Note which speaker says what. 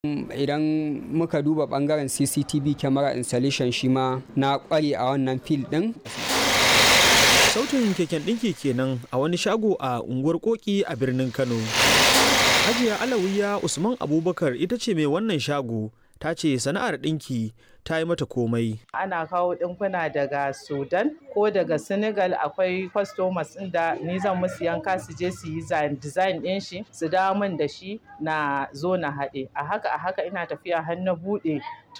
Speaker 1: idan muka duba bangaren cctv camera installation shi ma na kware a wannan fil din
Speaker 2: sautin keken ɗinki kenan a wani shago a unguwar koki a birnin kano hajiya alawiya usman abubakar ita ce mai wannan shago ta ce sana'ar ɗinki ta yi mata komai
Speaker 3: ana kawo ɗinkuna daga sudan ko daga senegal akwai customers da ni zan musu yanka su je su yi design ɗin shi su dawo min da shi na zo na haɗe a haka a haka ina tafiya har na buɗe